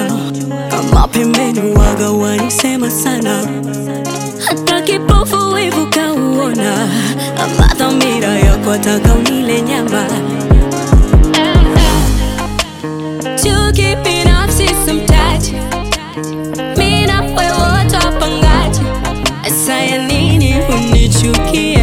kama pembeni waga wanisema sana hata kipofu wivu kauona ama dhamira yako taka unile nyama chuki binafsi simtaji mi na wewe wote wapangaji saya nini unichukie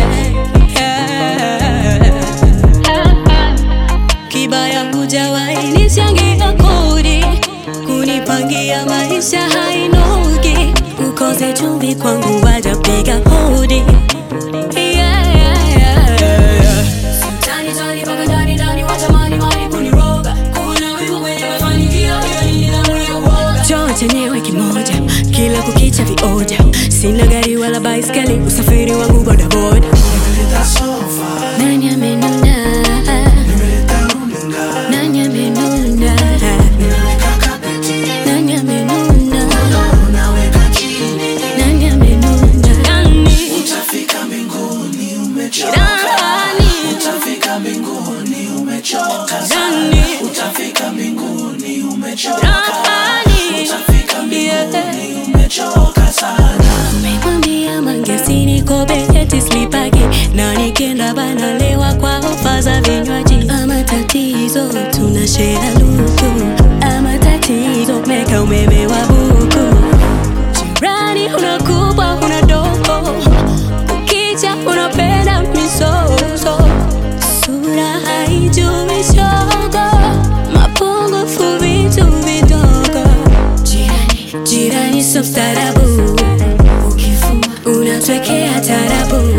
kibaya hujawahi nichangia kodi kunipangia maisha hainogi ukose chumvi kwangu wajapiga hodi Yeah, yeah, yeah, yeah. Tani, tani, mpaka ndani, ndani, watamani, mani kuniroga. Kuna wivu kwenye mafanikio, hiyo ni nidhamu ya uoga. Choo chenyewe kimoja kila kukicha vioja sina gari wala baiskeli usafiri wangu bodaboda Nimeleta sofa, nani amenuna nimeleta runinga, nani amenuna nimeweka kapeti, nani amenuna unaweka chini, nani amenuna nani utafika mbinguni umechoka, nani utafika mbinguni umechoka sana, nani utafika mbinguni umechoka, nani utafika mbinguni umechoka sana. Umemwambia mangesi niko beti slipaki na nikienda banalewa kwa ofa za vinywaji. Ama tatizo tuna share luku, ama tatizo meka umeme wa buku. Jirani una kubwa una dogo, ukija unapenda misoso, sura haijui shogo, mapungufu vitu vidogo. Jirani, jirani so mstaarabu, ukifuma unatwekea tarabu.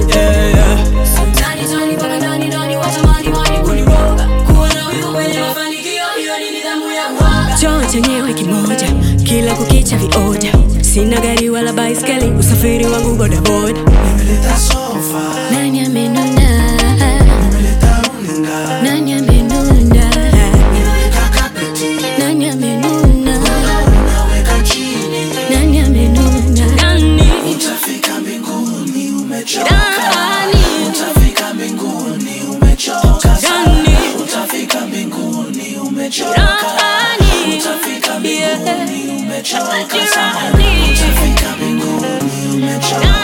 Tani, tani, mpaka ndani, ndani, watamani, mani kuniroga. Kuwa na wivu kwenye mafanikio, hiyo ni nidhamu ya uoga. Choo chenyewe kimoja, kila kukicha vioja. Sina gari wala baiskeli, usafiri wangu bodaboda. Nimeleta sofa, Nani amenuna? nimeleta runinga, Nani amenuna? nimeweka kapeti, Nani amenuna? unaweka chini, Nani amenuna? Nani? utafika mbinguni umechoka, Nani? utafika mbinguni umechoka sana, Nani? utafika mbinguni umechoka, Nani? utafika Yeah. mbinguni umechoka sana, Nani? utafika mbinguni umechoka.